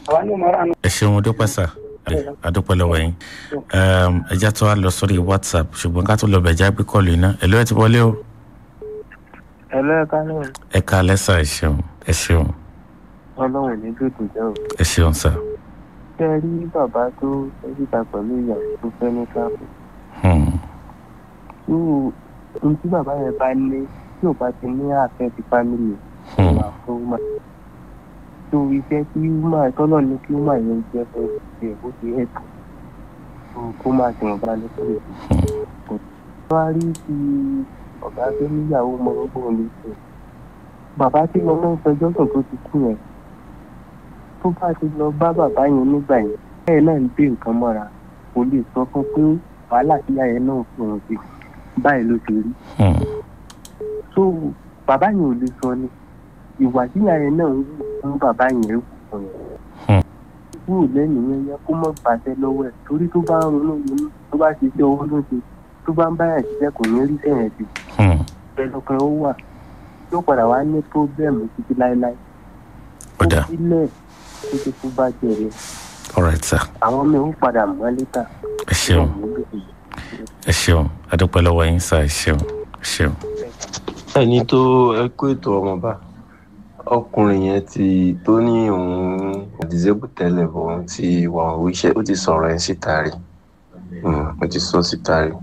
àwa ní mọ̀ra nù. ẹ ṣeun dúpẹ́ sà adúpẹ́ lọ́wọ́ yín ẹja tó wá lọ sórí whatsapp ṣùgbọ́n ká tó lọ bẹ̀já gbé kọ́ọ̀lù iná ẹ ló ẹ ti wọlé o. ẹ lẹ́ẹ̀ka náà ẹ ká lẹ́sà ẹ ṣeun ẹ ṣeun ọlọ́run ní dòdò jẹ́ o. ẹ ṣeun sà. ṣé ẹ rí bàbá tó fẹ́ síta pẹ̀lú ìyàwó tó fẹ́ ní káàpù. Hmm. irú ohun tí bàbá yẹn bá ní tí ò bá ti ní àfẹ́ ti fámìlì Hmm. wà fún wúmà. tó iṣẹ́ tí wúmà tọ́lọ̀ ní kí wúmà yẹn jẹ́ fún ṣe bó ti ẹ̀ tó kó máa ti wọ́n bá ní kúrò. wọ́n á rí ti ọ̀gá tó níyàwó mọ gbogbo ní ṣe. bàbá tí mo máa ń fẹjọ́ sùn tó ti kú yẹn tó bá ti lọ bá bàbá yẹn nígbà yẹn bẹ́ẹ̀ náà ń gbé nǹkan mọ́ra kò lè sọ fún pé wàhálà tíyà yẹn náà fún un sí báyìí ló ti rí Hmm. so bàbá yẹn ò lè sọ ni ìwà tíyà yẹn náà ń wù fún bàbá yẹn wù fún yẹn Hmm. kúrò lẹ́nu yẹn yẹn kó mọ̀ gbàṣẹ lọ́wọ́ ẹ̀ torí tó bá ń ronú ronú tó bá ṣe iṣẹ́ owó ló ṣe tó bá ń báyà ṣiṣẹ́ kò ní rí sẹ́yìn sí Hmm. ẹlọ́kan ó wà yóò padà wá ní pọ́blẹ́mù títí láéláé ó dà sílẹ̀ títí tó bá jẹ̀rẹ̀ all right sà àwọn ọmọ ẹ̀ ń padà mọ́ létà ẹ ṣeun ẹ ṣeun adúpẹ́ lọ́wọ́ yín sà ẹ ṣeun ẹ ṣeun. ẹni tó ẹ kó ètò ọmọọba ọkùnrin yẹn ti tó ní òun disable tẹ́lẹ̀ bọ̀ òun ti wà òun iṣẹ́ ó ti sọ̀rọ̀ ẹ̀ síta rí Mm, ó ti sọ síta rí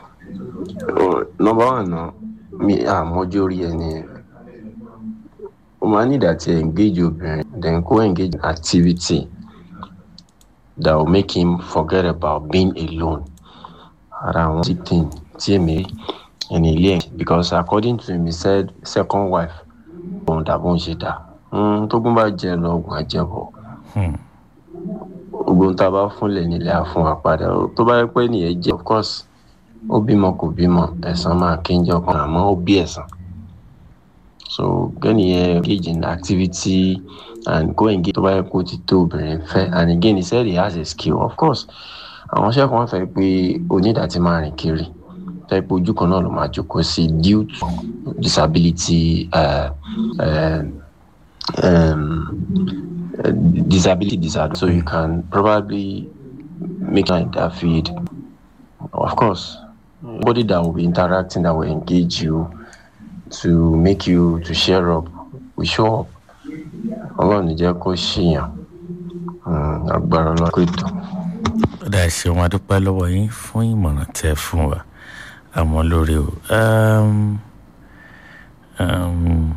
nọmba wà náà mi àmọ́jọ́ rí ẹni yẹn ó máa ní ìdá tí engage obìnrin then go engage in activity that will make him forget about being alone ara àwọn tí tí tí èmi rí ẹni ilé ẹ̀ because according to him he said second wife òun dàbò ń ṣe dà tógun bá jẹ lọ ogun àjẹbọ Hmm. ogun tá a bá fúnlẹ̀ nílẹ̀ àfún wa padà tó bá yẹ pé nìyẹn jẹ́ of course ó bímọ kò bímọ ẹ̀san máa kéńjọ kan àmọ́ ó bí ẹ̀san so gẹ́nìyẹn engage in activity and go engage tó bá yẹ kó ti tó obìnrin fẹ́ and again he said he has a skill of course àwọn iṣẹ́ kan fẹ́ pé onídàá máa rìn kiri fẹ́ pé ojú kan náà ló máa jókòó sí due to disability uh, uh, um, uh, disability disorder so you can probably make like that feed of course body that will be interacting that will engage you to make you to share up we show up ọlọ́run ní jẹ́ kó ṣìyàn Mm, agbára ọlọ́run kò tó. ó dà ẹ ṣeun adúpẹ́ lọ́wọ́ yín fún ìmọ̀ràn tẹ́ ẹ fún wa àmọ́ lórí o. Um, um,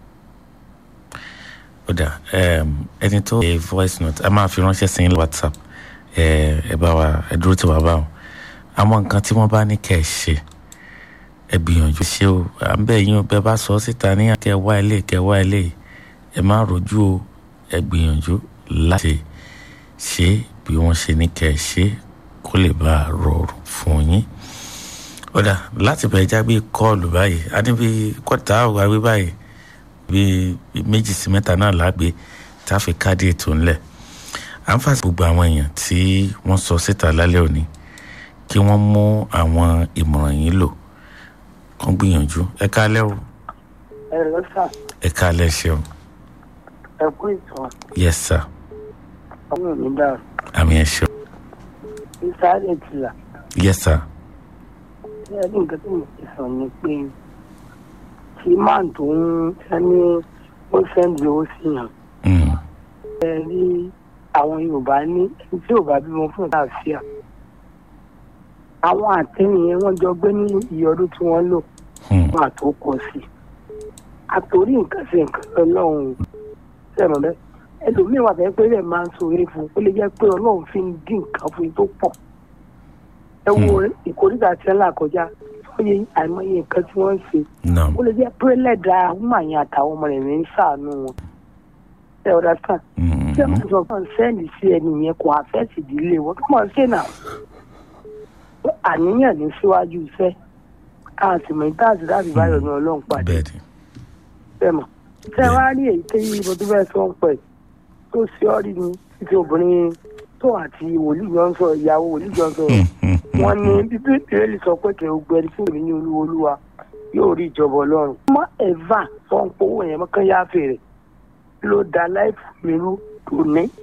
ó dà um, ẹni tó ṣe voice note a máa fi ránṣẹ́ sí yín lọ whatsapp ẹ ẹ bá wa ẹ dúró tí wàá bá wọn àwọn nǹkan tí wọ́n bá ní kẹ́ ẹ ṣe ẹ gbìyànjú ṣe o à ń bẹ̀ yín o bẹ́ẹ̀ bá sọ ọ́ síta ní kẹ́ ẹ wá ilé kẹ́ ẹ wá ilé ẹ má rojú o ẹ gbìyànjú láti ṣe bí wọ́n ṣe ní kẹ́ ẹ ṣe kó lè bá a rọrùn fún yín ó dà láti bẹ̀rẹ̀ já bí kọ́ọ̀lù báyìí a ní bí kọ́ta àwọn àwí báyìí bí méjì sí mẹ́ta náà lágbè tá a fi káàdì ètò ńlẹ̀ à ń fàṣẹ gbogbo àwọn èèyàn tí wọ́n sọ síta lálẹ́ òní kí wọ́n mú àwọn ìmọ̀ràn yín lò kán gbìyànjú ẹ kálẹ́ o ẹ lọ sà ẹ kálẹ́ ṣeun ẹ kú ìtàn yes sir ọmọ mi dàrú àmì ẹ ṣeun ìsáré tìlà yes sir ẹ ní nǹkan tí mo ti sọ ni pé tí máà tó ń sẹ́ni ó sẹ́ndì owó sí yàn Mm, ẹ rí àwọn yorùbá ní ẹni tí yorùbá bímọ fún ìtàfíà àwọn àtẹnìyẹn wọn jọ gbé ní iye ọdún tí wọn lò mm, fún àtòkọ sí àtòrí nǹkan sí nǹkan ọlọ́run sẹ́nu rẹ ẹlòmíín wà fẹ́ pé rẹ̀ máa ń sọ eré fún un ó lè jẹ́ pé ọlọ́run fi ń dín nǹkan fún yín tó pọ̀ ẹ wo ìkórìtà tí ẹ là kọjá fọyẹ àìmọye nǹkan tí wọ́n ń ṣe no ó lè jẹ́ pé lẹ́dàá ọmọ yẹn àtàwọn ọmọ rẹ̀ ní ń ṣàánú wọn ẹ ọ̀dà sàn mm, tí ẹ máa sọ fún sẹ́ẹ̀lì sí ẹni yẹn kò àfẹ́sì ìdílé wọn kí wọ́n ṣe náà àníyàn ní síwájú iṣẹ́ àtìmọ̀ ìtàsí láti báyọ̀ ní ọlọ́run pàdé bẹ́ẹ̀ ni fẹ́mọ̀ tẹ́ wá rí èyí tẹ́ yí ibo tó fẹ́ sọ ń pẹ̀ tó ṣe ọ́ rí ni títí obìnrin tó àti wòlíì jọ ń sọ ìyàwó wòlíì jọ ń sọ Mm, mm, mm, wọn ní bíbélì sọ pé kẹ́ ò gbẹ̀rí fún mi ní olúwa olúwa yóò rí ìjọba ọlọ́run. ọmọ ẹ̀fà sọ ń powó yẹn mọ́kàn yáfẹ́ rẹ̀ ló da láìpù mi rú tòní